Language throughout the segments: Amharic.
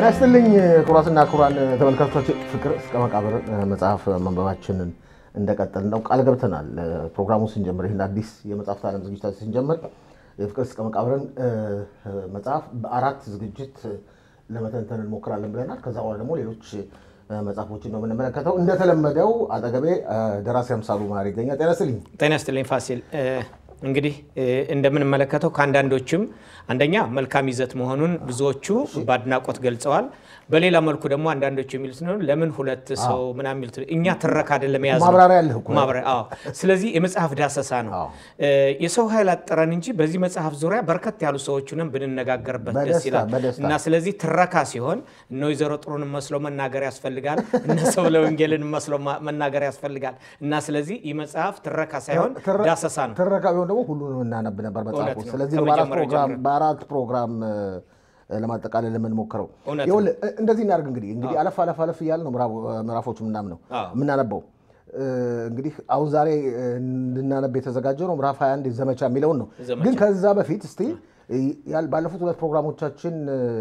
ጤና ይስጥልኝ ክቡራትና ክቡራን ተመልካቾች፣ ፍቅር እስከ መቃብር መጽሐፍ መንበባችንን እንደቀጠል ነው ቃል ገብተናል። ፕሮግራሙ ስንጀምር ይህን አዲስ የመጽሐፍት ዓለም ዝግጅታችን ስንጀምር የፍቅር እስከ መቃብርን መጽሐፍ በአራት ዝግጅት ለመተንተን እንሞክራለን ብለናል። ከዛ በኋላ ደግሞ ሌሎች መጽሐፎችን ነው የምንመለከተው። እንደተለመደው አጠገቤ ደራሲ አምሳሉ መሀሪ ይገኛል። ጤና ይስጥልኝ። ጤና ይስጥልኝ ፋሲል። እንግዲህ እንደምንመለከተው ከአንዳንዶችም አንደኛ መልካም ይዘት መሆኑን ብዙዎቹ በአድናቆት ገልጸዋል። በሌላ መልኩ ደግሞ አንዳንዶቹ የሚሉት ነው ለምን ሁለት ሰው ምናምን የሚሉት እኛ ትረካ አይደለም የያዝ ማብራሪያ ያለህ እኮ ስለዚህ የመጽሐፍ ዳሰሳ ነው። የሰው ኃይል አጠረን እንጂ በዚህ መጽሐፍ ዙሪያ በርከት ያሉ ሰዎችንም ብንነጋገርበት ደስ ይላል እና ስለዚህ ትረካ ሲሆን እነ ወይዘሮ ጥሩን መስሎ መናገር ያስፈልጋል፣ እነ ሰብለ ወንጌልን መስሎ መናገር ያስፈልጋል እና ስለዚህ ይህ መጽሐፍ ትረካ ሳይሆን ዳሰሳ ነው። ትረካ ቢሆን ደግሞ ሁሉንም እናነብ ነበር መጽሐፉ። ስለዚህ በአራት ፕሮግራም ለማጠቃለል የምንሞክረው እንደዚህ እናደርግ። እንግዲህ እንግዲህ አለፍ አለፍ አለፍ እያለ ነው ምዕራፎቹ ምናምነው የምናነበው እንግዲህ አሁን ዛሬ እንድናነብ የተዘጋጀው ነው ምዕራፍ 21 ዘመቻ የሚለውን ነው። ግን ከዛ በፊት እስቲ ባለፉት ሁለት ፕሮግራሞቻችን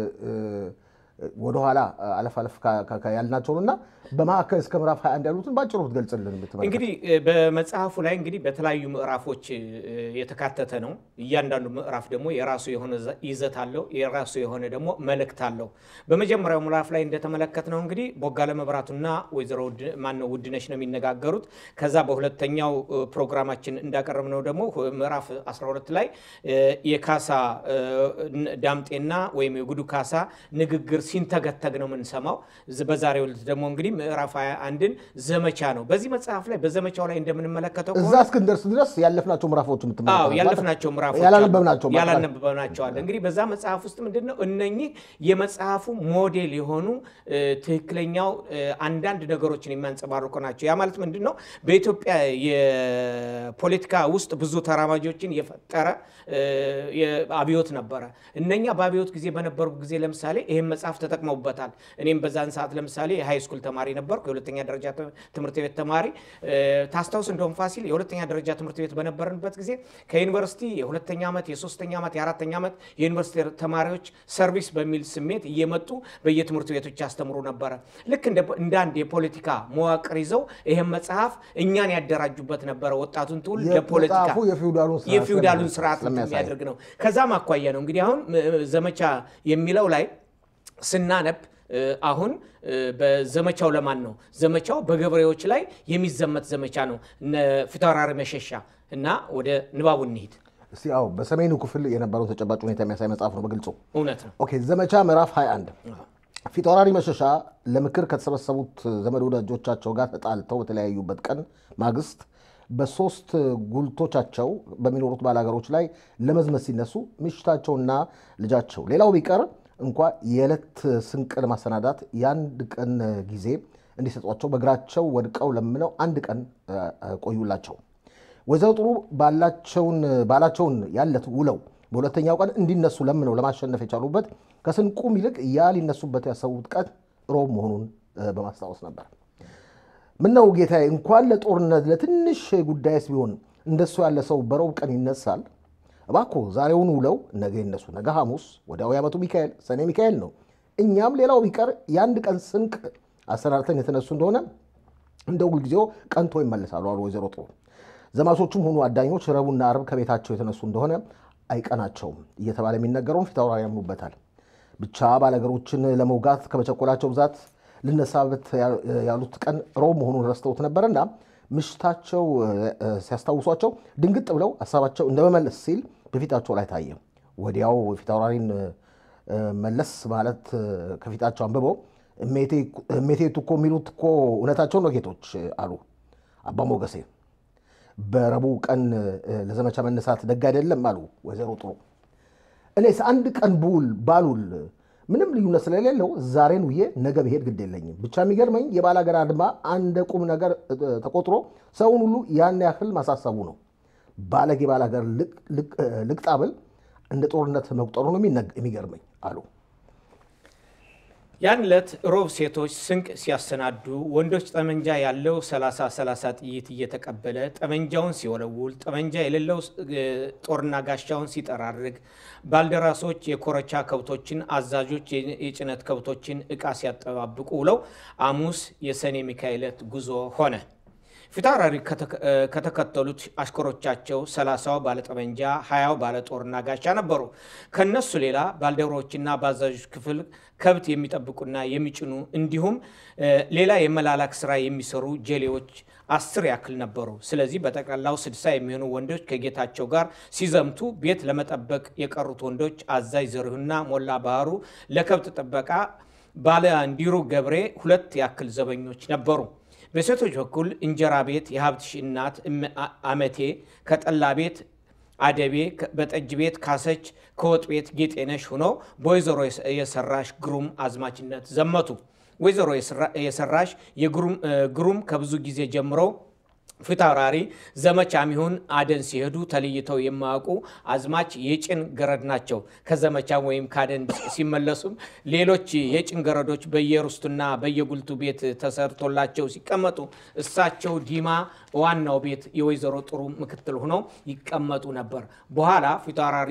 ወደኋላ አለፍ አለፍ ያልናቸውን እና በማዕከል እስከ ምዕራፍ 21 ያሉትን በአጭሩ ብትገልጽልን። እንግዲህ በመጽሐፉ ላይ እንግዲህ በተለያዩ ምዕራፎች የተካተተ ነው። እያንዳንዱ ምዕራፍ ደግሞ የራሱ የሆነ ይዘት አለው፣ የራሱ የሆነ ደግሞ መልእክት አለው። በመጀመሪያው ምዕራፍ ላይ እንደተመለከትነው እንግዲህ ቦጋለ መብራቱና ወይዘሮ ማነው ውድነሽ ነው የሚነጋገሩት። ከዛ በሁለተኛው ፕሮግራማችን እንዳቀረብነው ደግሞ ምዕራፍ 12 ላይ የካሳ ዳምጤና ወይም የጉዱ ካሳ ንግግር ሲንተገተግ ነው የምንሰማው። በዛሬው ዕለት ደግሞ እንግዲህ ምዕራፍ 21ን ዘመቻ ነው። በዚህ መጽሐፍ ላይ በዘመቻው ላይ እንደምንመለከተው እዛ እስክንደርስ ድረስ ያለፍናቸው ምዕራፎች ያለፍናቸው ምዕራፎች ያላነበብናቸዋል። እንግዲህ በዛ መጽሐፍ ውስጥ ምንድን ነው እነኚህ የመጽሐፉ ሞዴል የሆኑ ትክክለኛው አንዳንድ ነገሮችን የሚያንጸባርቁ ናቸው። ያ ማለት ምንድን ነው በኢትዮጵያ የፖለቲካ ውስጥ ብዙ ተራማጆችን የፈጠረ አብዮት ነበረ። እነኛ በአብዮት ጊዜ በነበሩ ጊዜ ለምሳሌ ይህን መጽሐፍ ተጠቅመውበታል። እኔም በዛን ሰዓት ለምሳሌ የሃይ ስኩል ተማሪ ነበርኩ፣ የሁለተኛ ደረጃ ትምህርት ቤት ተማሪ። ታስታውስ እንደውም ፋሲል የሁለተኛ ደረጃ ትምህርት ቤት በነበርንበት ጊዜ ከዩኒቨርሲቲ የሁለተኛ ዓመት፣ የሶስተኛ ዓመት፣ የአራተኛ ዓመት የዩኒቨርሲቲ ተማሪዎች ሰርቪስ በሚል ስሜት እየመጡ በየትምህርት ቤቶች ያስተምሩ ነበረ። ልክ እንደ አንድ የፖለቲካ መዋቅር ይዘው ይህን መጽሐፍ እኛን ያደራጁበት ነበረ። ወጣቱን ትውልድ ለፖለቲካ የፊውዳሉን ስርዓት የሚያደርግ ነው። ከዛም አኳያ ነው እንግዲህ አሁን ዘመቻ የሚለው ላይ ስናነብ አሁን በዘመቻው ለማን ነው? ዘመቻው በገበሬዎች ላይ የሚዘመት ዘመቻ ነው። ፊታውራሪ መሸሻ እና ወደ ንባቡ እንሂድ። እስቲ አዎ፣ በሰሜኑ ክፍል የነበረው ተጨባጭ ሁኔታ የሚያሳይ መጽሐፍ ነው በግልጹ። እውነት ነው። ኦኬ፣ ዘመቻ ምዕራፍ 21 ፊታውራሪ መሸሻ ለምክር ከተሰበሰቡት ዘመድ ወዳጆቻቸው ጋር ተጣልተው በተለያዩበት ቀን ማግስት በሶስት ጉልቶቻቸው በሚኖሩት ባላገሮች ላይ ለመዝመት ሲነሱ ምሽታቸውና ልጃቸው ሌላው ቢቀር እንኳ የዕለት ስንቅ ለማሰናዳት የአንድ ቀን ጊዜ እንዲሰጧቸው በእግራቸው ወድቀው ለምነው አንድ ቀን ቆዩላቸው። ወይዘሮ ጥሩ ባላቸውን ያለት ውለው በሁለተኛው ቀን እንዲነሱ ለምነው ለማሸነፍ የቻሉበት ከስንቁም ይልቅ ያ ሊነሱበት ያሰቡት ቀን ሮብ መሆኑን በማስታወስ ነበር። ምነው ጌታዬ፣ እንኳን ለጦርነት ለትንሽ ጉዳይስ ቢሆን እንደሱ ያለ ሰው በሮብ ቀን ይነሳል? እባክዎ ዛሬውን ውለው ነገ ይነሱ። ነገ ሐሙስ፣ ወዲያው የዓመቱ ሚካኤል ሰኔ ሚካኤል ነው። እኛም ሌላው ቢቀር የአንድ ቀን ስንቅ አሰናድተን የተነሱ እንደሆነ እንደ ሁልጊዜው ቀንቶ ይመለሳሉ አሉ ወይዘሮ ጥሩ። ዘማቾቹም ሆኑ አዳኞች ረቡዕና ዓርብ ከቤታቸው የተነሱ እንደሆነ አይቀናቸውም እየተባለ የሚነገረውን ፊታውራሪ ያምኑበታል። ብቻ ባለገሮችን ለመውጋት ከመቸኮላቸው ብዛት ልነሳበት ያሉት ቀን ሮብ መሆኑን ረስተውት ነበርና ምሽታቸው ሲያስታውሷቸው ድንግጥ ብለው ሀሳባቸው እንደመመለስ ሲል በፊታቸው ላይ ታየ። ወዲያው ፊታውራሪን መለስ ማለት ከፊታቸው አንብበው እሜቴቱ እኮ የሚሉት እኮ እውነታቸው ነው ጌቶች አሉ አባ ሞገሴ። በረቡዕ ቀን ለዘመቻ መነሳት ደግ አይደለም አሉ ወይዘሮ ጥሩ። እኔስ አንድ ቀን ብውል ባሉል ምንም ልዩነት ስለሌለው ዛሬን ውዬ ነገ ብሄድ ግድ የለኝም። ብቻ የሚገርመኝ የባላገር አድማ አንድ ቁም ነገር ተቆጥሮ ሰውን ሁሉ ያን ያህል ማሳሰቡ ነው። ባለጌ ባላገር ልቅጣብል እንደ ጦርነት መቁጠሩ ነው የሚገርመኝ አሉ። ያን ዕለት ሮብ ሴቶች ስንቅ ሲያሰናዱ ወንዶች ጠመንጃ ያለው 30 30 ጥይት እየተቀበለ ጠመንጃውን ሲወለውል ጠመንጃ የሌለው ጦርና ጋሻውን ሲጠራርግ ባልደራሶች የኮረቻ ከብቶችን፣ አዛዦች የጭነት ከብቶችን ዕቃ ሲያጠባብቁ ውለው ሐሙስ የሰኔ ሚካኤለት ጉዞ ሆነ። ፊታውራሪ ከተከተሉት አሽከሮቻቸው ሰላሳው ባለጠመንጃ ሀያው ባለጦርና ጋሻ ነበሩ። ከነሱ ሌላ ባልደረቦችና በአዛዦች ክፍል ከብት የሚጠብቁና የሚጭኑ እንዲሁም ሌላ የመላላክ ስራ የሚሰሩ ጀሌዎች አስር ያክል ነበሩ። ስለዚህ በጠቅላላው ስድሳ የሚሆኑ ወንዶች ከጌታቸው ጋር ሲዘምቱ ቤት ለመጠበቅ የቀሩት ወንዶች አዛዥ ዘሪሁንና ሞላ ባህሩ፣ ለከብት ጥበቃ ባለ እንዲሩ ገብሬ ሁለት ያክል ዘበኞች ነበሩ። በሴቶች በኩል እንጀራ ቤት የሀብትሽ እናት አመቴ፣ ከጠላ ቤት አደቤ፣ በጠጅ ቤት ካሰች፣ ከወጥ ቤት ጌጤነሽ ሆኖ በወይዘሮ የሰራሽ ግሩም አዝማችነት ዘመቱ። ወይዘሮ የሰራሽ ግሩም ከብዙ ጊዜ ጀምሮ ፊታውራሪ ዘመቻም ይሁን አደን ሲሄዱ ተለይተው የማያውቁ አዝማች የጭን ገረድ ናቸው። ከዘመቻም ወይም ከአደን ሲመለሱም ሌሎች የጭን ገረዶች በየርስቱና በየጉልቱ ቤት ተሰርቶላቸው ሲቀመጡ እሳቸው ዲማ ዋናው ቤት የወይዘሮ ጥሩ ምክትል ሆነው ይቀመጡ ነበር። በኋላ ፊታውራሪ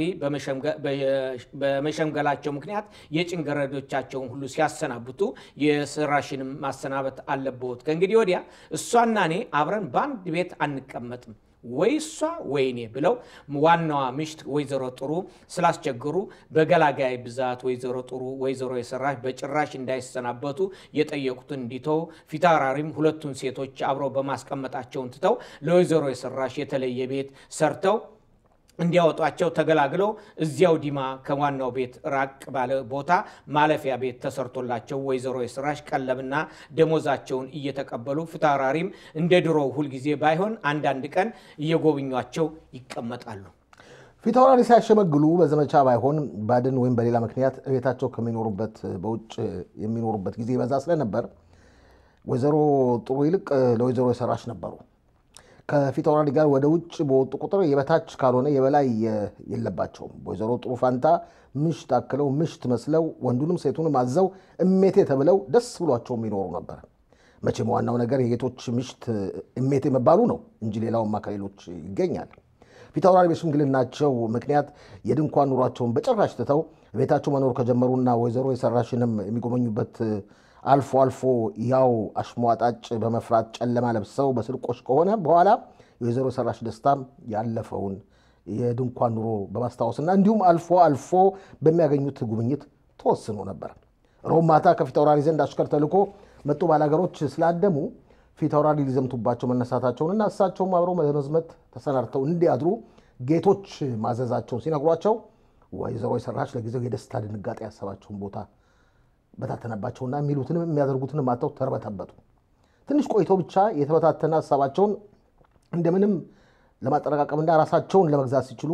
በመሸምገላቸው ምክንያት የጭን ገረዶቻቸውን ሁሉ ሲያሰናብቱ የስራሽንም ማሰናበት አለብዎት። ከእንግዲህ ወዲያ እሷና እኔ አብረን በአንድ ቤት አንቀመጥም ወይ እሷ ወይ እኔ ብለው ዋናዋ ምሽት ወይዘሮ ጥሩ ስላስቸገሩ በገላጋይ ብዛት ወይዘሮ ጥሩ ወይዘሮ የሰራሽ በጭራሽ እንዳይሰናበቱ የጠየቁትን እንዲተው ፊታውራሪም ሁለቱን ሴቶች አብረው በማስቀመጣቸውን ትተው ለወይዘሮ የሰራሽ የተለየ ቤት ሰርተው እንዲያወጧቸው ተገላግለው እዚያው ዲማ ከዋናው ቤት ራቅ ባለ ቦታ ማለፊያ ቤት ተሰርቶላቸው ወይዘሮ የስራሽ ቀለብና ደሞዛቸውን እየተቀበሉ ፊታውራሪም እንደ ድሮው ሁልጊዜ ባይሆን አንዳንድ ቀን እየጎብኟቸው ይቀመጣሉ። ፊታውራሪ ሲያሸመግሉ በዘመቻ ባይሆን ባድን ወይም በሌላ ምክንያት ቤታቸው ከሚኖሩበት በውጭ የሚኖሩበት ጊዜ በዛ ስለነበር ወይዘሮ ጥሩ ይልቅ ለወይዘሮ የሰራሽ ነበሩ። ከፊታውራሪ ጋር ወደ ውጭ በወጡ ቁጥር የበታች ካልሆነ የበላይ የለባቸውም። ወይዘሮ ጥሩ ፋንታ ምሽት አክለው ምሽት መስለው ወንዱንም ሴቱንም አዘው እሜቴ ተብለው ደስ ብሏቸው የሚኖሩ ነበር። መቼም ዋናው ነገር የጌቶች ምሽት እሜቴ መባሉ ነው እንጂ ሌላውማ ከሌሎች ይገኛል። ፊታውራሪ በሽምግልናቸው ምክንያት የድንኳን ኑሯቸውን በጭራሽ ትተው ቤታቸው መኖር ከጀመሩና ወይዘሮ የሰራሽንም የሚጎበኙበት አልፎ አልፎ ያው አሽሟጣጭ በመፍራት ጨለማ ለብሰው በስርቆሽ ከሆነ በኋላ የወይዘሮ ሰራሽ ደስታም ያለፈውን የድንኳን ኑሮ በማስታወስና እንዲሁም አልፎ አልፎ በሚያገኙት ጉብኝት ተወስኖ ነበር። ሮብ ማታ ከፊታውራሪ ዘንድ አሽከር ተልኮ መጡ ባላገሮች ስላደሙ ፊታውራሪ ሊዘምቱባቸው መነሳታቸውንና እሳቸውም አብረው መዝመት ተሰናድተው እንዲያድሩ ጌቶች ማዘዛቸውን ሲነግሯቸው ወይዘሮ የሰራሽ ለጊዜው የደስታ ድንጋጤ ያሰባቸውን ቦታ በታተነባቸውና የሚሉትንም የሚያደርጉትንም አጥተው ተርበተበቱ። ትንሽ ቆይተው ብቻ የተበታተነ ሀሳባቸውን እንደምንም ለማጠረቃቀምና ራሳቸውን ለመግዛት ሲችሉ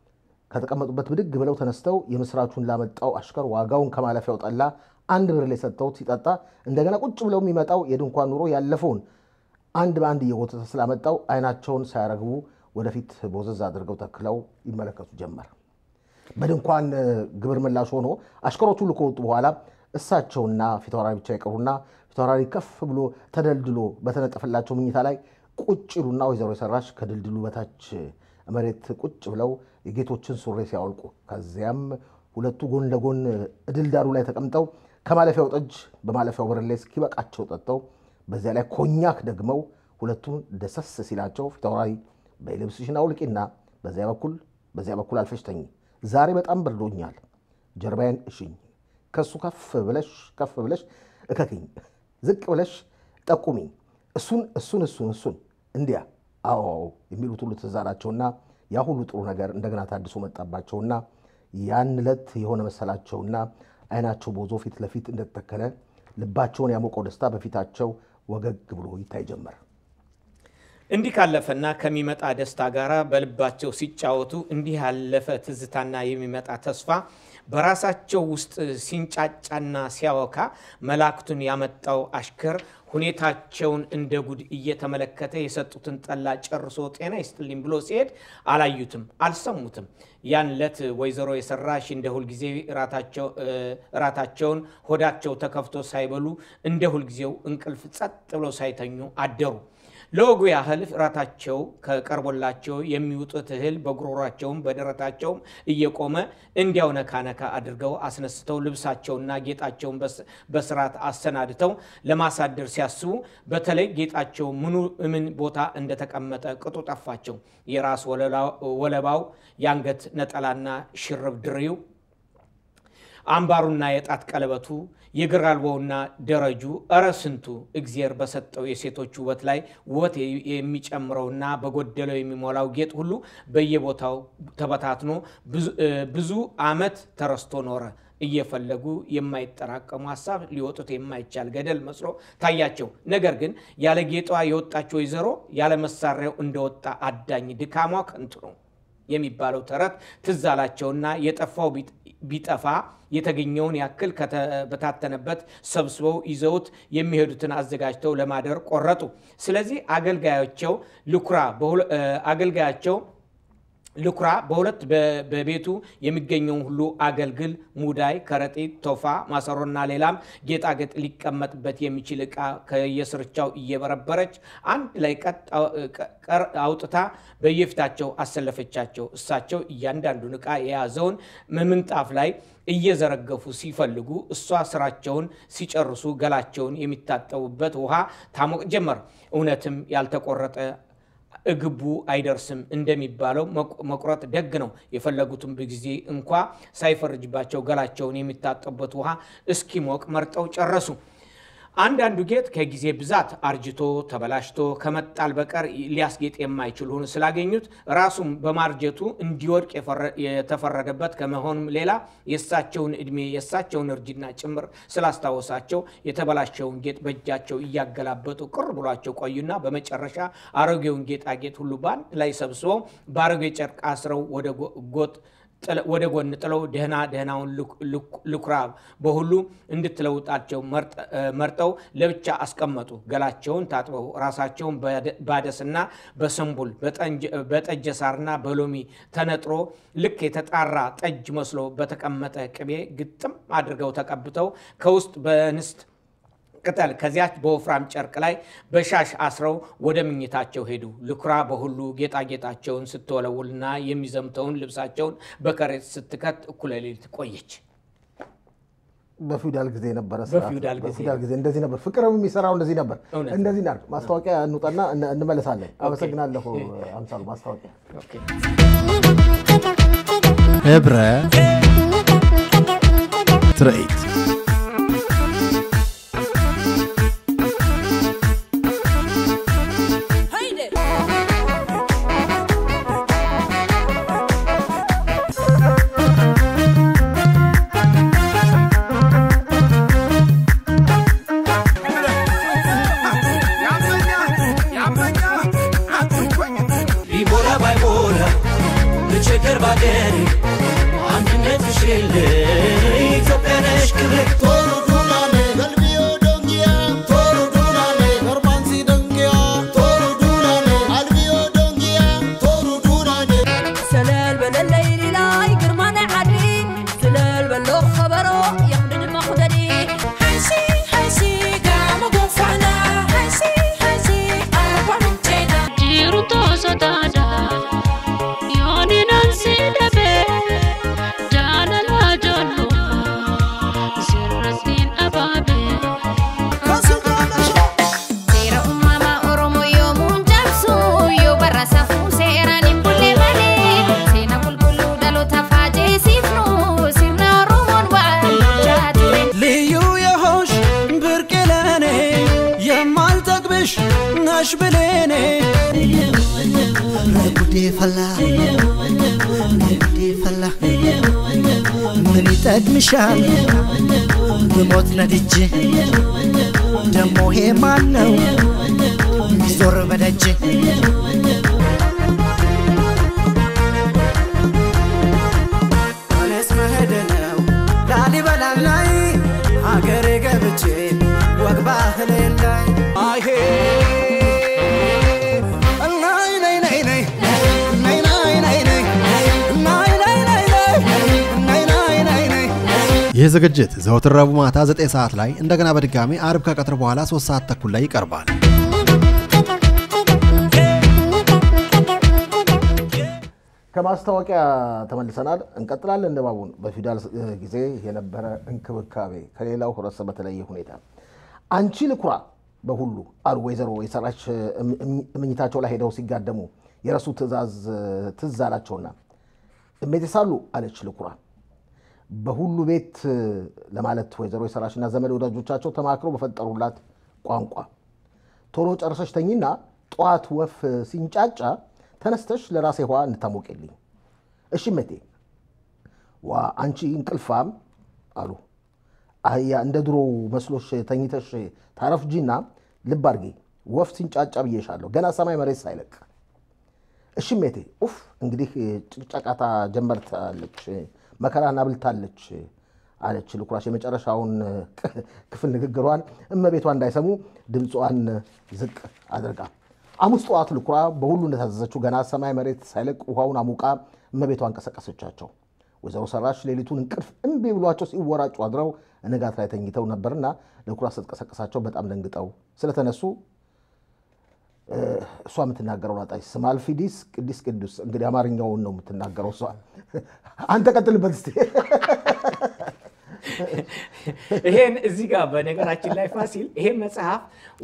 ከተቀመጡበት ብድግ ብለው ተነስተው የምስራቹን ላመጣው አሽከር ዋጋውን ከማለፊያው ጠላ አንድ ብር ላይ ሰጥተውት ሲጠጣ እንደገና ቁጭ ብለው የሚመጣው የድንኳን ኑሮ ያለፈውን አንድ በአንድ እየጎተተ ስላመጣው አይናቸውን ሳያረግቡ ወደፊት ቦዘዝ አድርገው ተክለው ይመለከቱ ጀመር። በድንኳን ግብር ምላሽ ሆኖ አሽከሮቹ ሁሉ ከወጡ በኋላ እሳቸውና ፊታውራሪ ብቻ ይቀሩና ፊታውራሪ ከፍ ብሎ ተደልድሎ በተነጠፈላቸው ምኝታ ላይ ቁጭ ይሉና ወይዘሮ የሰራሽ ከድልድሉ በታች መሬት ቁጭ ብለው የጌቶችን ሱሪ ሲያወልቁ ከዚያም ሁለቱ ጎን ለጎን ድልዳሩ ላይ ተቀምጠው ከማለፊያው ጠጅ በማለፊያው ብርሌ እስኪበቃቸው ጠጥተው በዚያ ላይ ኮኛክ ደግመው ሁለቱን ደሰስ ሲላቸው ፊታውራሪ በልብስሽን አውልቂና በዚያ በኩል በዚያ በኩል አልፈሽ ተኝ፣ ዛሬ በጣም በርዶኛል፣ ጀርባዬን እሽኝ፣ ከሱ ከፍ ብለሽ ከፍ ብለሽ እከክኝ፣ ዝቅ ብለሽ ጠቁሚኝ፣ እሱን እሱን እሱን እሱን እንዲያ አዎ የሚሉት ሁሉ ትዝ አላቸውና ያ ሁሉ ጥሩ ነገር እንደገና ታድሶ መጣባቸውና ያን ዕለት የሆነ መሰላቸውና አይናቸው ቦዞ ፊት ለፊት እንደተተከለ ልባቸውን ያሞቀው ደስታ በፊታቸው ወገግ ብሎ ይታይ ጀመር። እንዲህ ካለፈና ከሚመጣ ደስታ ጋር በልባቸው ሲጫወቱ እንዲህ ያለፈ ትዝታና የሚመጣ ተስፋ በራሳቸው ውስጥ ሲንጫጫና ሲያወካ መላእክቱን ያመጣው አሽከር ሁኔታቸውን እንደ ጉድ እየተመለከተ የሰጡትን ጠላ ጨርሶ ጤና ይስጥልኝ ብሎ ሲሄድ አላዩትም፣ አልሰሙትም። ያን ለት ወይዘሮ የሰራሽ እንደ ሁልጊዜ እራታቸውን ሆዳቸው ተከፍቶ ሳይበሉ እንደ ሁልጊዜው እንቅልፍ ጸጥ ብለው ሳይተኙ አደሩ። ለወጉ ያህል እራታቸው ከቀርቦላቸው የሚውጡት እህል በጉሮሯቸውም በደረታቸውም እየቆመ እንዲያው ነካ ነካ አድርገው አስነስተው ልብሳቸውና ጌጣቸውን በስርዓት አሰናድተው ለማሳደር ሲያስቡ በተለይ ጌጣቸው ምኑ ምን ቦታ እንደተቀመጠ ቅጡ ጠፋቸው። የራስ ወለባው፣ የአንገት ነጠላና ሽርብ ድሪው አምባሩና የጣት ቀለበቱ የግር አልቦውና ደረጁ እረ ስንቱ እግዜር በሰጠው የሴቶች ውበት ላይ ውበት የሚጨምረውና በጎደለው የሚሞላው ጌጥ ሁሉ በየቦታው ተበታትኖ ብዙ ዓመት ተረስቶ ኖረ። እየፈለጉ የማይጠራቀሙ ሀሳብ ሊወጡት የማይቻል ገደል መስሎ ታያቸው። ነገር ግን ያለ ጌጧ የወጣች ወይዘሮ ያለ መሳሪያው እንደወጣ አዳኝ ድካሟ ከንቱ ነው የሚባለው ተረት ትዝ አላቸውና የጠፋው ቢጠፋ የተገኘውን ያክል ከተበታተነበት ሰብስበው ይዘውት የሚሄዱትን አዘጋጅተው ለማደር ቆረጡ። ስለዚህ አገልጋያቸው ልኩራ አገልጋያቸው ልኩራ በሁለት በቤቱ የሚገኘውን ሁሉ አገልግል፣ ሙዳይ፣ ከረጢት፣ ቶፋ፣ ማሰሮና ሌላም ጌጣጌጥ ሊቀመጥበት የሚችል ዕቃ ከየስርቻው እየበረበረች አንድ ላይ ቀር አውጥታ በየፊታቸው አሰለፈቻቸው። እሳቸው እያንዳንዱን ዕቃ የያዘውን ምንጣፍ ላይ እየዘረገፉ ሲፈልጉ እሷ ስራቸውን ሲጨርሱ ገላቸውን የሚታጠቡበት ውሃ ታሞቅ ጀመር። እውነትም ያልተቆረጠ እግቡ አይደርስም እንደሚባለው መቁረጥ ደግ ነው። የፈለጉትን ጊዜ እንኳ ሳይፈርጅባቸው ገላቸውን የሚታጠቡበት ውሃ እስኪሞቅ መርጠው ጨረሱ። አንዳንዱ ጌጥ ከጊዜ ብዛት አርጅቶ ተበላሽቶ ከመጣል በቀር ሊያስጌጥ የማይችል ሆኖ ስላገኙት ራሱም በማርጀቱ እንዲወድቅ የተፈረደበት ከመሆኑም ሌላ የእሳቸውን ዕድሜ የእሳቸውን እርጅና ጭምር ስላስታወሳቸው የተበላሸውን ጌጥ በእጃቸው እያገላበጡ ቅር ብሏቸው ቆዩና በመጨረሻ አሮጌውን ጌጣጌጥ ሁሉ በአንድ ላይ ሰብስበው በአሮጌ ጨርቅ አስረው ወደ ጎጥ ወደ ጎን ጥለው ደህና ደህናውን ልኩራ በሁሉ እንድትለውጣቸው መርጠው ለብቻ አስቀመጡ። ገላቸውን ታጥበው ራሳቸውን ባደስና በሰንቡል በጠጀ ሳርና በሎሚ ተነጥሮ ልክ የተጣራ ጠጅ መስሎ በተቀመጠ ቅቤ ግጥም አድርገው ተቀብተው ከውስጥ በንስት ቅጠል ከዚያች በወፍራም ጨርቅ ላይ በሻሽ አስረው ወደ ምኝታቸው ሄዱ። ልኩራ በሁሉ ጌጣጌጣቸውን ስትወለውልና የሚዘምተውን ልብሳቸውን በከረጢት ስትከት እኩለ ሌሊት ቆየች። በፊውዳል ጊዜ ነበረ። በፊውዳል ጊዜ በፊውዳል ጊዜ እንደዚህ ነበር። ፍቅርም የሚሰራው እንደዚህ ነበር። እውነት ነው። እንደዚህ እናድርግ። ማስታወቂያ እንውጣና እን- እንመለሳለን። አመሰግናለሁ አምሳሉ። ማስታወቂያ ኦኬ። ህብረ ትርኢት ቢሞላ ባይሞላ ብቸገር ባገሬ አንድነት ሽል ኢትዮጵያ ነሽ ክብሬ ቶሎ ዱናኔ ገልቢዮ ዶንጊያ ቶሎ ዱናኔ ገርባንሲ ደንጊያ ቶሎ ዱናኔ አልቢዮ ዶንጊያ ቶሎ ዱናኔ سلال بلا الليل لاي قرمان عدي سلال بلا خبرو يخدد مخددي حسي حسي قام قفعنا حسي حسي أربع من جينا jiru toso dada yoni nan si dabe dala la jollo sirratin ababe Sera umama oromo yo munjabsu yo barasa fu sera nimbulle male sena bulbulu dalo tafaje sifnu sirna oromon wa jatire ልዩ የሆንሽ ብርቅ ለኔ የማልጠግብሽ ነሽ ብሌኔ ጉዴ ፈላ ጉዴ ፈላ ምን ይጠቅምሻል ብሞት ነድጄ ደሞ ሄ ማን ነው ሚዞር በደጄ እኔስ መሄድ ነው ይህ ዝግጅት ዘወትር ረቡዕ ማታ 9 ሰዓት ላይ እንደገና በድጋሚ አርብ ከቀትር በኋላ 3 ሰዓት ተኩል ላይ ይቀርባል። ከማስታወቂያ ተመልሰናል። እንቀጥላለን። ንባቡን በፊውዳል ጊዜ የነበረ እንክብካቤ ከሌላው ህብረተሰብ በተለየ ሁኔታ አንቺ ልኩራ በሁሉ አሉ ወይዘሮ የሰራች እምኝታቸው ላይ ሄደው ሲጋደሙ የረሱ ትእዛዝ ትዝ አላቸውና እሜቴ ሳሉ አለች ልኩራ በሁሉ ቤት ለማለት ወይዘሮ የሰራችና ዘመድ ወዳጆቻቸው ተማክረው በፈጠሩላት ቋንቋ ቶሎ ጨርሰሽ ተኝና ጠዋት ወፍ ሲንጫጫ ተነስተሽ ለራሴ ውሃ እንታሞቅልኝ። እሺ እሜቴ። ዋ አንቺ እንቅልፋም አሉ አህያ እንደ ድሮ መስሎሽ ተኝተሽ ታረፍጂና ልብ አድርጌ ወፍ ሲንጫጫ ብዬሻለሁ ገና ሰማይ መሬት ሳይለቅ። እሺ እሜቴ። ኡፍ እንግዲህ ጭቅጨቃታ ጀመርታለች፣ መከራን አብልታለች አለች ልኩራሽ የመጨረሻውን ክፍል ንግግሯን እመቤቷ እንዳይሰሙ ድምጿን ዝቅ አድርጋ ሐሙስ ጠዋት ልኩራ በሁሉ እንደታዘዘችው ገና ሰማይ መሬት ሳይለቅ ውሃውን አሙቃ እመቤቷ እንቀሰቀሰቻቸው። ወይዘሮ ሰራሽ ሌሊቱን እንቅልፍ እምቢ ብሏቸው ሲወራጩ አድረው ንጋት ላይ ተኝተው ነበርና ልኩራ ስትቀሰቀሳቸው በጣም ደንግጠው ስለተነሱ እሷ የምትናገረው አጣች። ስማልፊዲስ ቅዲስ ቅዱስ እንግዲህ አማርኛውን ነው የምትናገረው እሷ። አንተ ቀጥልበት እስኪ። ይሄን እዚህ ጋር በነገራችን ላይ ፋሲል ይሄን መጽሐፍ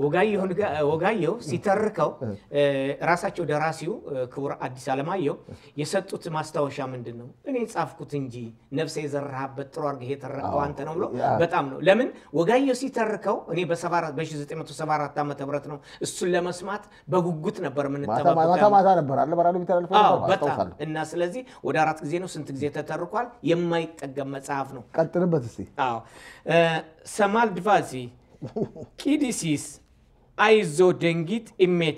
ወጋየሁ ሲተርከው ራሳቸው ደራሲው ክቡር አዲስ አለማየሁ የሰጡት ማስታወሻ ምንድን ነው? እኔ ጻፍኩት እንጂ ነፍሴ የዘራህበት ጥሩ አድርገህ የተረከው አንተ ነው ብሎ በጣም ነው። ለምን ወጋየሁ ሲተርከው እኔ በ1974 ዓ ም ነው እሱን ለመስማት በጉጉት ነበር ማታ ማታ ነበር አለ በራዲዮ ቢተላልፎ በጣም እና ስለዚህ ወደ አራት ጊዜ ነው ስንት ጊዜ ተተርኳል። የማይጠገም መጽሐፍ ነው። ቀጥልበት እስኪ። አዎ ሰማል ድቫዚ ቂዲሲስ አይዞ ደንጊት ኢሜቴ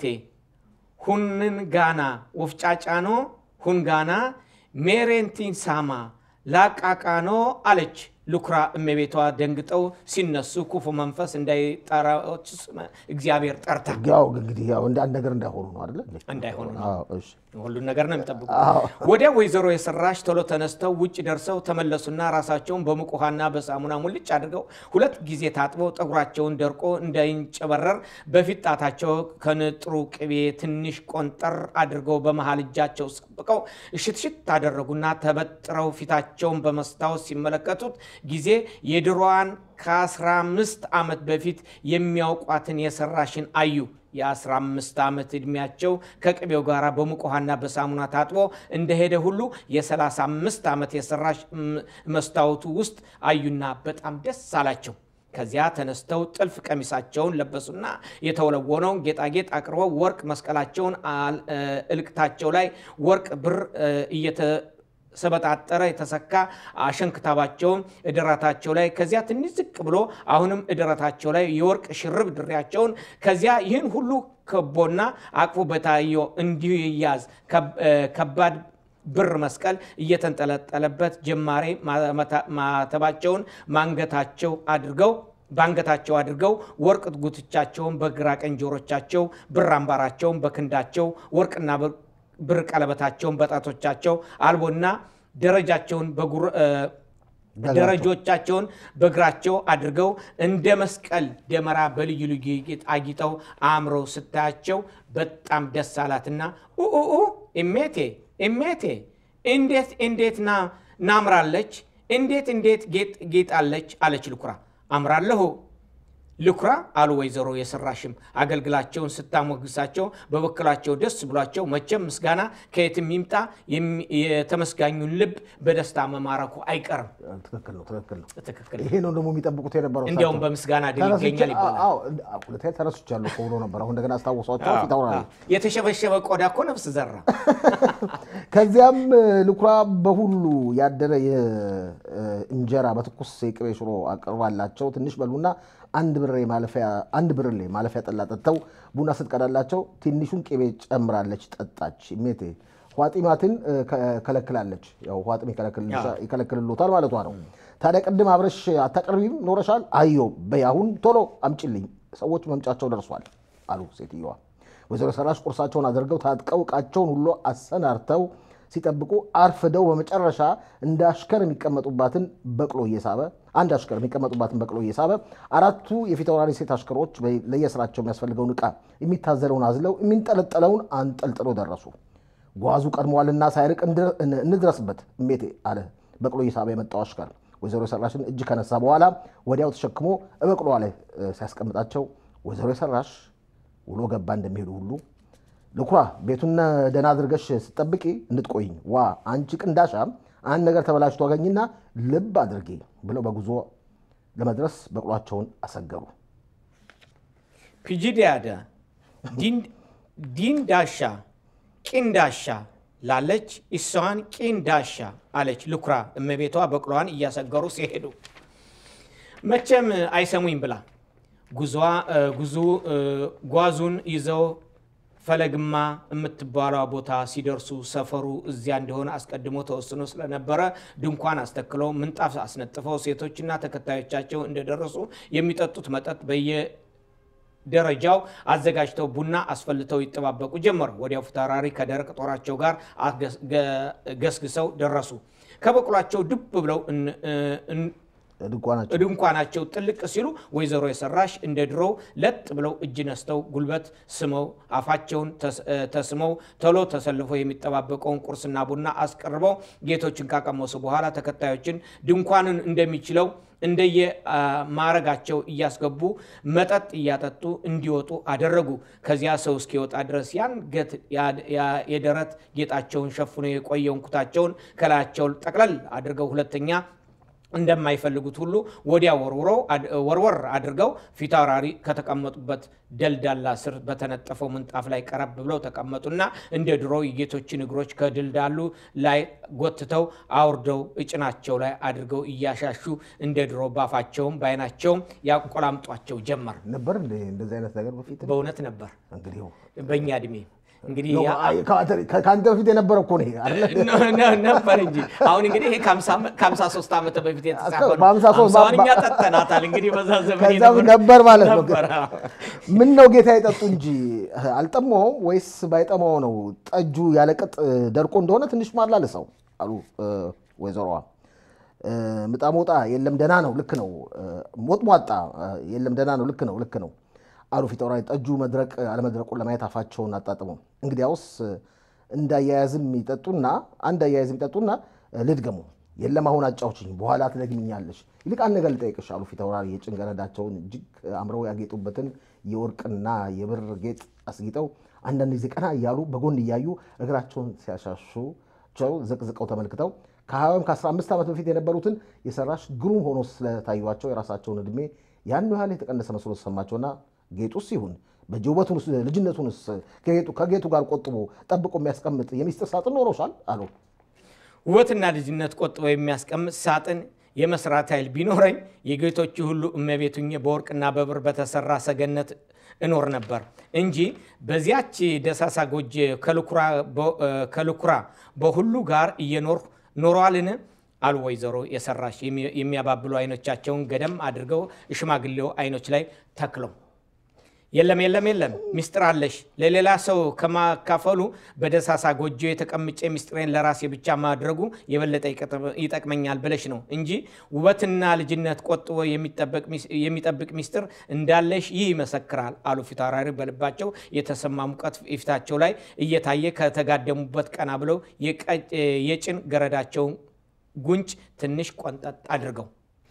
ሁንን ጋና ወፍጫጫኖ ሁንጋና ሜሬንቲን ሳማ ላቃቃኖ አለች ልኩራ እመቤቷ ደንግጠው ሲነሱ ክፉ መንፈስ እንዳይጠራዎች እግዚአብሔር ጠርታ ያው እንግዲህ ያው እንደ አንድ ነገር እንዳይሆኑ ነው አይደለ? እንዳይሆኑ ነው። አዎ፣ እሺ። ሁሉን ነገር ነው የሚጠብቁ። ወዲያ ወይዘሮ የሰራሽ ቶሎ ተነስተው ውጭ ደርሰው ተመለሱና ራሳቸውን በሙቅ ውሃና በሳሙና ሙልጭ አድርገው ሁለት ጊዜ ታጥበው ጠጉራቸውን ደርቆ እንዳይንጨበረር በፊት ጣታቸው ከንጥሩ ቅቤ ትንሽ ቆንጠር አድርገው በመሃል እጃቸው ሰብቀው እሽትሽት አደረጉና ተበጥረው ፊታቸውን በመስታወት ሲመለከቱት ጊዜ የድሮዋን ከ15 ዓመት በፊት የሚያውቋትን የሰራሽን አዩ። የ15 ዓመት ዕድሜያቸው ከቅቤው ጋር በሙቅ ውሃና በሳሙና ታጥቦ እንደሄደ ሁሉ የ35 ዓመት የሰራሽ መስታወቱ ውስጥ አዩና በጣም ደስ አላቸው። ከዚያ ተነስተው ጥልፍ ቀሚሳቸውን ለበሱና የተወለወነውን ጌጣጌጥ አቅርበው ወርቅ መስቀላቸውን እልቅታቸው ላይ ወርቅ ብር እየተሰበጣጠረ የተሰካ አሸንክታባቸውን እድራታቸው ላይ ከዚያ ትንሽ ዝቅ ብሎ አሁንም እድራታቸው ላይ የወርቅ ሽርብ ድሪያቸውን ከዚያ ይህን ሁሉ ከቦና አቅፎ በታየው እንዲሁ ይያዝ ከባድ ብር መስቀል እየተንጠለጠለበት ጀማሬ ማተባቸውን ማንገታቸው አድርገው በአንገታቸው አድርገው ወርቅ ጉትቻቸውን በግራ ቀኝ ጆሮቻቸው ብር አምባራቸውን በክንዳቸው ወርቅና ብር ቀለበታቸውን በጣቶቻቸው አልቦና ደረጃቸውን ደረጆቻቸውን በእግራቸው አድርገው እንደ መስቀል ደመራ በልዩ ልዩ ጌጥ አጊጠው አምረው ስታያቸው በጣም ደስ አላትና ኡኡኡ እሜቴ እሜቴ እንዴት እንዴት ናምራለች እንዴት እንዴት ጌጣለች አለች ልኩራ አምራለሁ ልኩራ አሉ ወይዘሮ የሰራሽም አገልግላቸውን ስታሞግሳቸው በበኩላቸው ደስ ብሏቸው መቼም ምስጋና ከየትም ይምጣ የተመስጋኙን ልብ በደስታ መማረኩ አይቀርም። ትክክል ነው፣ ትክክል ነው። ትክክል ይሄ ነው ደግሞ የሚጠብቁት የነበረው። እንዲያውም እሳቸው። በምስጋና ድል ተነስቼ- ይገኛል ይባላል። አዎ፣ ሁለተኛ ተረስቻለሁ እኮ ብሎ ነበር። አሁን እንደገና አስታወሷቸው ፊት አውራሪ የተሸበሸበ ቆዳ እኮ ነፍስ ዘራ። ከዚያም ልኩራ በሁሉ ያደረ የእንጀራ በትኩስ የቅቤ ሽሮ አቅርባላቸው ትንሽ በሉና አንድ ብሬ ማለፊያ አንድ ብርሌ ማለፊያ ጠላ ጠጥተው ቡና ስትቀዳላቸው ትንሹን ቅቤ ጨምራለች ጠጣች። ሜቴ ኋጢማትን ከለክላለች። ያው ኋጢም ይከለክልልሻ- ይከለክልሎታል ማለቷ ነው። ታዲያ ቅድም አብረሽ አታቀርቢም ኖረሻል? አዮ በይ አሁን ቶሎ አምጪልኝ፣ ሰዎች መምጫቸው ደርሷል አሉ ሴትየዋ። ወይዘሮ ሰራሽ ቁርሳቸውን አድርገው ታጥቀው ዕቃቸውን ሁሉ አሰናርተው ሲጠብቁ አርፍደው በመጨረሻ እንደ አሽከር የሚቀመጡባትን በቅሎ እየሳበ አንድ አሽከር የሚቀመጡባትን በቅሎ እየሳበ አራቱ የፊት አውራሪ ሴት አሽከሮች በ- ለየስራቸው የሚያስፈልገውን ዕቃ የሚታዘለውን አዝለው የሚንጠለጠለውን አንጠልጥሎ ደረሱ። ጓዙ ቀድሟልና ሳይርቅ እንድረ- እን- እንድረስበት እሜቴ አለ በቅሎ እየሳበ የመጣው አሽከር። ወይዘሮ የሰራሽን እጅ ከነሳ በኋላ ወዲያው ተሸክሞ በቅሎዋ ላይ እ፣ ሲያስቀምጣቸው ወይዘሮ የሰራሽ ውሎ ገባ እንደሚሄዱ ሁሉ ልኩራ ቤቱን ደህና አድርገሽ ስትጠብቂ እንድትቆይኝ ዋ አንቺ ቅንዳሻ አንድ ነገር ተበላሽቶ አገኝና ልብ አድርጊ ብለው በጉዞ ለመድረስ በቅሏቸውን አሰገሩ። ፒጂዲያደ ዲንዳሻ ቂንዳሻ ላለች እሷን ቂንዳሻ አለች ልኩራ እመቤቷ በቅሏን እያሰገሩ ሲሄዱ መቼም አይሰሙኝ ብላ ጉዟ እ፣ ጉዞ እ፣ ጓዙን ይዘው ፈለግማ የምትባሏ ቦታ ሲደርሱ ሰፈሩ እዚያ እንደሆነ አስቀድሞ ተወስኖ ስለነበረ ድንኳን አስተክለው ምንጣፍ አስነጥፈው ሴቶችና ተከታዮቻቸው እንደደረሱ የሚጠጡት መጠጥ በየ ደረጃው አዘጋጅተው ቡና አስፈልተው ይጠባበቁ ጀመሩ። ወዲያው ፊታውራሪ ከደረቅ ጦራቸው ጋር አስገስ- ገ- ገስግሰው ደረሱ። ከበቅሏቸው ድብ ብለው እን- እን- ድንኳናቸው ድንኳናቸው ጥልቅ ሲሉ ወይዘሮ የሰራሽ እንደ ድሮው ለጥ ብለው እጅ ነስተው ጉልበት ስመው አፋቸውን ተስ- እ፣ ተስመው ቶሎ ተሰልፈው የሚጠባበቀውን ቁርስና ቡና አስቀርበው ጌቶችን ካቀመሱ በኋላ ተከታዮችን ድንኳንን እንደሚችለው እንደየ አ፣ ማዕረጋቸው እያስገቡ መጠጥ እያጠጡ እንዲወጡ አደረጉ። ከዚያ ሰው እስኪወጣ ድረስ ያን ገት- ያ- ያ- የደረት ጌጣቸውን ሸፍኖ የቆየውን ኩታቸውን ከላያቸው ጠቅለል አድርገው ሁለተኛ እንደማይፈልጉት ሁሉ ወዲያ ወርውረው አድ- ወርወር አድርገው ፊታውራሪ ከተቀመጡበት ደልዳላ ስር በተነጠፈው ምንጣፍ ላይ ቀረብ ብለው ተቀመጡና እንደ ድሮ የጌቶችን እግሮች ከድልዳሉ ላይ ጎትተው አውርደው እጭናቸው ላይ አድርገው እያሻሹ እንደ ድሮ ባፋቸውም በዓይናቸውም ያቆላምጧቸው ጀመር። ነበር እንደ እንደዚህ አይነት ነገር በፊት በእውነት ነበር እንግዲህ ይኸው። በእኛ እድሜ እንግዲህ ነው፣ ያ- አይ፣ ከአንተ ከአንተ በፊት የነበረ እኮ ነው ይሄ አይደለ? ነ- ነ- ነበር እንጂ አሁን እንግዲህ ይሄ ከሀምሳ ሶስት ዓመት በፊት የተጻፈ ነው። በሀምሳ ሶስት ሀምሳውን እኛ በ- ጠጥተናታል። እንግዲህ በዛ ዘመን ከዛ የነበረ- ነበር ማለት ነው። ነበር፣ አዎ። ምን ነው ጌታ የጠጡ እንጂ አልጠማውም ወይስ ባይጠማው ነው ጠጁ ያለቅጥ ደርቆ እንደሆነ ትንሽ ማላለሰው አሉ እ፣ ወይዘሮዋ። እ፣ ምጣሞጣ የለም ደህና ነው ልክ ነው። እ፣ ሞጥሟጣ እ፣ የለም ደህና ነው ልክ ነው ልክ ነው አሉ ፊታውራሪ። ጠጁ መድረቅ አለመድረቁን ለማየት አፋቸውን አጣጥመው እንግዲያውስ እንዳያያዝም ይጠጡና አንድ አያያዝም ይጠጡና እ፣ ልድገሙ የለም አሁን አጫውችኝ በኋላ ትደግምኛለሽ። ይልቅ አንድ ነገር ልጠይቅሽ አሉ ፊታውራሪ የጭን ገረዳቸውን እጅግ አምረው ያጌጡበትን የወርቅና የብር ጌጥ አስጊጠው አንዳንድ ጊዜ ቀና እያሉ በጎን እያዩ እግራቸውን ሲያሻሹቸው ዘቅዝቀው ተመልክተው ከሀያ ወይም ከአስራ አምስት ዓመት በፊት የነበሩትን የሰራሽ ግሩም ሆኖ ስለታዩቸው የራሳቸውን ዕድሜ ያን ያህል የተቀነሰ መስሎ ተሰማቸውና ጌጡስ ይሁን በእጅ ውበቱንስ ልጅነቱንስ ከጌጡ ከጌጡ ጋር ቆጥቦ ጠብቆ የሚያስቀምጥ የሚስጥር ሳጥን ኖሮሻል አሉ። ውበትና ልጅነት ቆጥቦ የሚያስቀምጥ ሳጥን የመስራት ኃይል ቢኖረኝ የጌቶቹ ሁሉ እመቤት ሁኜ በወርቅና በብር በተሰራ ሰገነት እኖር ነበር እንጂ በዚያች ደሳሳ ጎጆ ከልኩራ በ- እ፣ ከልኩራ በሁሉ ጋር እየኖር ኖሯልን አሉ ወይዘሮ የሰራሽ የሚ- የሚያባብሉ አይኖቻቸውን ገደም አድርገው ሽማግሌው አይኖች ላይ ተክለው የለም የለም የለም፣ ሚስጥር አለሽ። ለሌላ ሰው ከማካፈሉ በደሳሳ ጎጆ የተቀምጬ ሚስጥሬን ለራሴ ብቻ ማድረጉ የበለጠ ይቀጥ- ይጠቅመኛል ብለሽ ነው እንጂ ውበትና ልጅነት ቆጥቦ የሚጠበቅ ሚስ- የሚጠብቅ ሚስጥር እንዳለሽ ይህ ይመሰክራል አሉ ፊታውራሪ በልባቸው የተሰማ ሙቀት ፊታቸው ላይ እየታየ ከተጋደሙበት ቀና ብለው የቀ- የጭን ገረዳቸውን ጉንጭ ትንሽ ቆንጠጥ አድርገው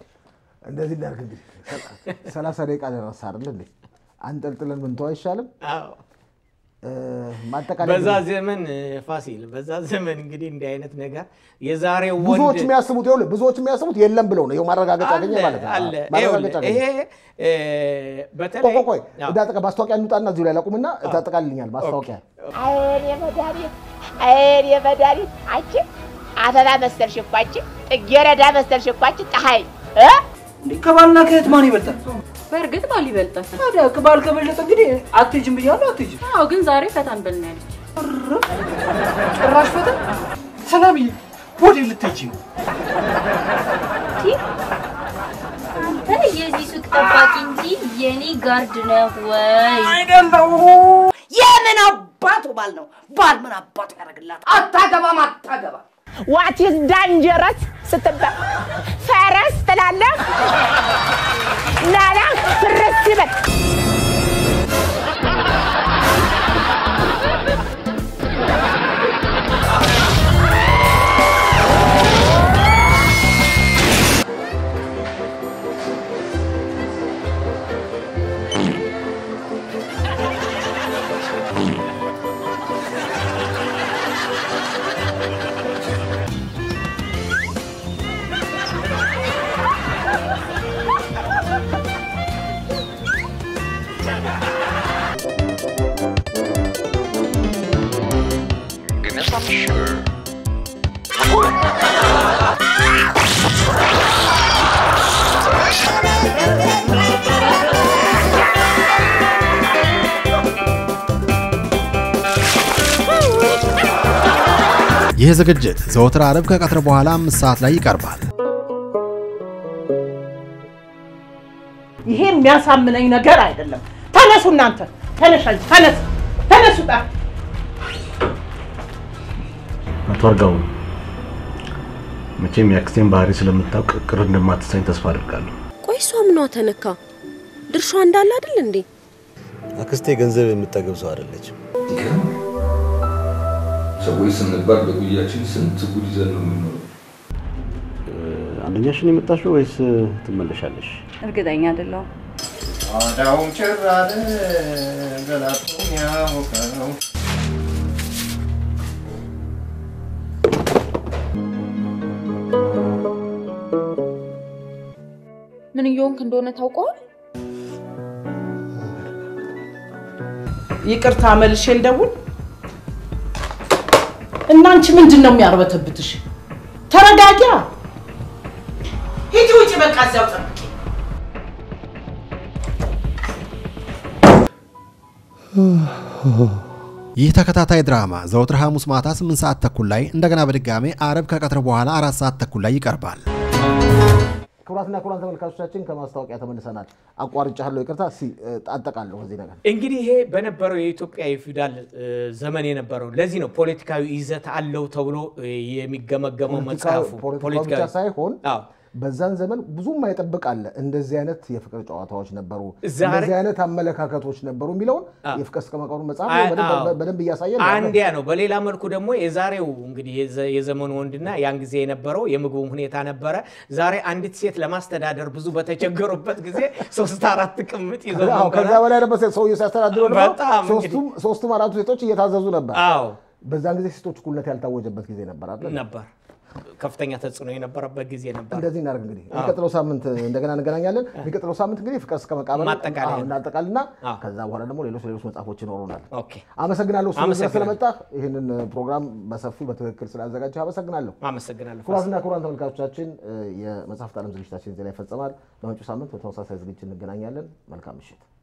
እንደዚህ እናድርግ እንግዲህ ሰላሳ ደቂቃ ደረሰ አይደል እንዴ? አንጠልጥለን ምንተው አይሻልም? አዎ። እ፣ ማጠቃለያ በዛ ዘመን እ፣ ፋሲል በዛ ዘመን እንግዲህ እንዲህ አይነት ነገር የዛሬው ብዙዎች ወንድ የሚያስቡት ይኸውልህ ብዙዎች የሚያስቡት የለም ብለው ነው። ይኸው ማረጋገጫ አገኘ ማለት ነው። አለ ማረጋገጫ ይኸውልህ፣ አገኘ። ይሄ እ፣ በተለይ ቆይ ቆይ አዎ። ወደ አጠቃ ማስታወቂያ እንውጣና እዚሁ ላይ ላቁምና ታጠቃልልኛል። ማስታወቂያ አይኔ መድኃኒት አይኔ መድኃኒት አንቺ አበባ መሰልሽ እኮ አንቺ ጥጌረዳ መሰልሽ እኮ አንቺ ፀሐይ እ እንዴ ከባልና ከእህት ማን ይበልጣል? በእርግጥ ባል ይበልጣል። ታዲያ ከባል ከበለጠ እንግዲህ አትሄጂም ብያለሁ። አትሄጂም አዎ፣ ግን ዛሬ ፈታን በልና ያለች ጭራሽ ፈታ። ሰላምዬ ወዴት ልትሄጂ ነው? አንተ የዚህ ሱቅ ጠባቂ እንጂ የኔ ጋርድ ነህ ወይ? አይደለሁ። የምን አባቱ ባል ነው። ባል ምን አባቱ ያደርግላት? አታገባም፣ አታገባም። ዋት ኢዝ ዳንጀረስ ስትባል ፈረስ ትላለህ። ናና ፍርስ ይበል። Goodness, I'm sure. ይህ ዝግጅት ዘወትር አርብ ከቀትር በኋላ አምስት ሰዓት ላይ ይቀርባል። ይሄ የሚያሳምነኝ ነገር አይደለም። ተነሱ እናንተ፣ ተነሽ አንቺ፣ ተነስ፣ ተነሱ ጣ አቶ አርጋው መቼም የአክስቴን ባህሪ ስለምታውቅ ቅር እንደማትሰኝ ተስፋ አድርጋለሁ። ቆይ እሷ ምኗ ተነካ? ድርሻ እንዳለ አይደል እንዴ? አክስቴ ገንዘብ የምጠገብ ሰው አይደለችም። ሰዎች ስንባል በጉያችን ስንት ጉድ ይዘን ነው የምንኖረው። አንደኛሽን የመጣሽው ወይስ ትመለሻለሽ? እርግጠኛ አይደለሁም። ጓዳውም ጭር አለ ገላጡም ያሞቀው ምን እየሆንክ እንደሆነ ታውቀዋል? ይቅርታ መልሼ ልደውል። እናንቺ ምንድን ነው የሚያርበተብትሽ? ተረጋጊያ። ሂጂ ውጪ፣ በቃ እዚያው ጠብቂ። ይህ ተከታታይ ድራማ ዘወትር ሐሙስ ማታ 8 ሰዓት ተኩል ላይ እንደገና በድጋሜ አርብ ከቀትር በኋላ አራት ሰዓት ተኩል ላይ ይቀርባል። ክቡራትና ክቡራን ተመልካቾቻችን ከማስታወቂያ ተመልሰናል። አቋርጫለሁ፣ ይቅርታ። እስኪ አጠቃለሁ ከዚህ ነገር እንግዲህ ይሄ በነበረው የኢትዮጵያ የፊውዳል እ, ዘመን የነበረው ለዚህ ነው ፖለቲካዊ ይዘት አለው ተብሎ እ, የሚገመገመው መጽሐፉ ፖለቲካው ብቻ ሳይሆን በዛን ዘመን ብዙም አይጠብቅ አለ። እንደዚህ አይነት የፍቅር ጨዋታዎች ነበሩ፣ ዛሬ- እንደዚህ አይነት አመለካከቶች ነበሩ የሚለውን የፍቅር እስከ መቃብሩ መጽሐፍ አይ- በደንብ- አዎ። በደንብ እያሳየ ነው። አንዲያ ነው። በሌላ መልኩ ደግሞ የዛሬው እንግዲህ የዘ- የዘመኑ ወንድና ያን ጊዜ የነበረው የምግቡም ሁኔታ ነበረ። ዛሬ አንዲት ሴት ለማስተዳደር ብዙ በተቸገሩበት ጊዜ ሶስት አራት ቅምጥ ይዘው አዎ፣ ነበረ። ከዛ በላይ ነበር ሰውዬው ሲያስተዳድረው ደግሞ በጣም እንግዲህ- ሶስቱም ሶስቱም አራቱ ሴቶች እየታዘዙ ነበር። አዎ በዛን ጊዜ ሴቶች እኩልነት ያልታወጀበት ጊዜ ነበር አይደል? ነበር ከፍተኛ ተጽዕኖ የነበረበት ጊዜ ነበር። እንደዚህ እናደርግ እንግዲህ አዎ። የሚቀጥለው ሳምንት እንደገና እንገናኛለን። የሚቀጥለው ሳምንት እንግዲህ ፍቅር እስከ መቃብር ማጠቃለያ። አዎ፣ እናጠቃልና ከዛ በኋላ ደግሞ ሌሎች ሌሎች መጽሐፎች ይኖሩናል። ኦኬ። አመሰግናለሁ እሱ ድረስ አመሰግናለሁ። ስለመጣ ይህንን ፕሮግራም በሰፊው በትክክል ስላዘጋጀህ አመሰግናለሁ። አመሰግናለሁ። ክቡራትና ክቡራን ተመልካቾቻችን የመጽሐፍት ዓለም ዝግጅታችን እዚህ ላይ ይፈጸማል። በመጪው ሳምንት በተመሳሳይ ዝግጅት እንገናኛለን። መልካም ምሽት።